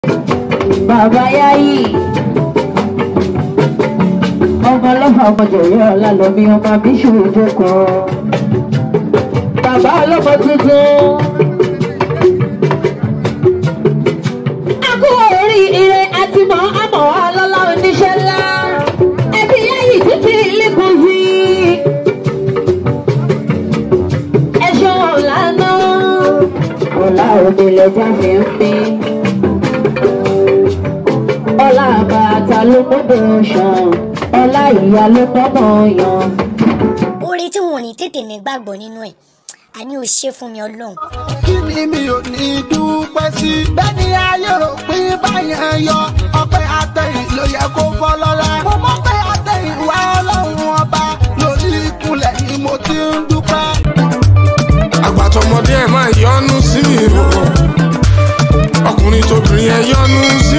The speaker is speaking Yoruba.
bàbá yáyì ọmọ ọlọ́fà ọmọjọ̀yọ́ ọ̀la lọ́mí ọmọ bíṣù ìjókòó bàbá ọlọ́mọ tuntun. akú oríire àti mọ́ àmọ́ ọlọ́lá oníṣẹ́ ńlá ẹbí yáyì títí lẹ́kùn sí ẹ̀ṣọ́ ọ̀la náà ọ̀la òde lẹ́jà fi ń pín ọlá bàtà ló mọ́dọ̀ ṣàn ọlá ìyá ló mọ́mọ́ yan. oore tí wọn ò ní tètè ní gbàgbọ́ nínú ẹ̀ àní ò ṣe fún mi ọlọ́run. kí ni mi ò ní dúpẹ́ sí. bẹ́ẹ̀ni ayé rò pé báyẹn yọ ọpẹ́ àtẹ̀yìn ló yẹ kó fọ́ lọ́la. mo mọ̀ pé àtẹ̀yìn wá ọlọ́run ọba lórí ìkúnlẹ̀ ni mo ti ń dúpẹ́. àgbàtọmọdé ẹ máa yọnu sí mi o ọkùnrin tóbìnrin ẹ yọnu sí